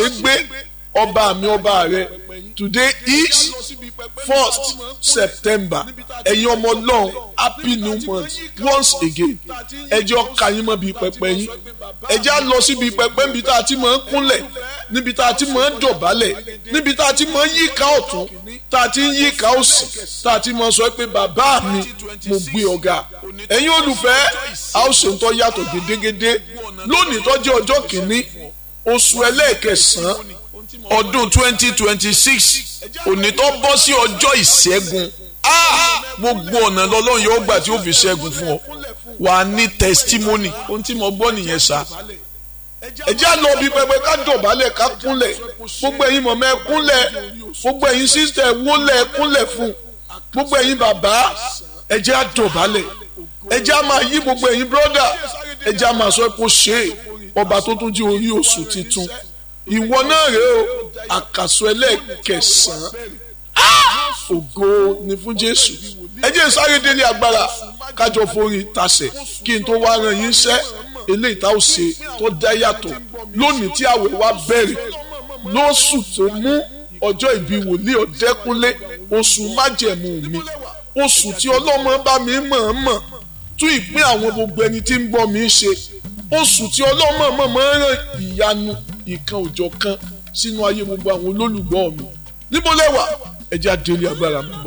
ṣe gbé ọba mi ọba rẹ today is first september ẹ̀yin ọmọ ọlọ́run happy new month once again ẹjọ́ kàyín mọ́ bíi pẹpẹ yín ẹjẹ́ á lọ síbi pẹpẹ níbi tá a ti máa ń kúnlẹ̀ níbi tá a ti máa ń dọ̀bálẹ̀ níbi tá a ti máa ń yíká ọ̀tún tá a ti ń yíká òsì tá a ti máa sọ pé bàbá mi mo gbé ọ̀gá ẹ̀yin olùfẹ́ a ó ṣe ń tọ́ yàtọ̀ gédégédé lónìí tó jẹ́ ọjọ́ kìíní oṣù ẹlẹ́ẹ̀kẹsàn-án ọdún twenty twenty six òní tó bọ́ sí ọjọ́ ìṣẹ́gun gbogbo ọ̀nà lọ́lọ́run yóò gbà tí ó fi ṣẹ́gun fún ọ wà á ní testimony ohun tí mo gbọ́ nìyẹn sá ẹ jẹ́ àlọ́ bí pẹpẹ ká dọ̀bálẹ̀ ká kúnlẹ̀ gbogbo ẹ̀yin mọ̀mọ́ ẹ kúnlẹ̀ gbogbo ẹ̀yin sísítẹ̀ wólẹ̀ ẹ kúnlẹ̀ fún gbogbo ẹ̀yin bàbá ẹ jẹ́ àdọ̀bálẹ̀ ẹ jẹ́ àmà yí gbogbo ẹ̀yin brọ́dà ẹ jẹ́ àmà sọ pé ó ṣe é ọba tó tún jí orí oṣù titun ìwọ náà rèé o àkàsọ ẹlẹ́ẹ̀kẹsàn-án ògo ni fún jésù ẹ jẹ́ sáré délé agbára kájọ forí tasẹ̀ kí n tó wá ran yín sẹ́ eléyìí tá ò ṣe tó dá yàtọ̀ lónìí tí àwẹ̀ wa bẹ̀rẹ̀ lóṣù tó mú ọjọ́ ìbí wòlíì ọ̀dẹ́kúnlé oṣù májẹ̀mú mi oṣù tí ọlọ́mọ bá mi mọ̀ọ́mọ̀ tún ìpín àwọn gbogbo ẹni tí ń gbọ́ mi ṣe oṣù tí ọlọ́mọ mọ̀ọ́mọ̀ ràn ìyanu ìkan òjọ̀ kan sínú ayé gbogbo àwọn olólùgbọ́ mi níbo lẹ́wà ẹ jẹ́ àdéhùn agbára mi bọ̀.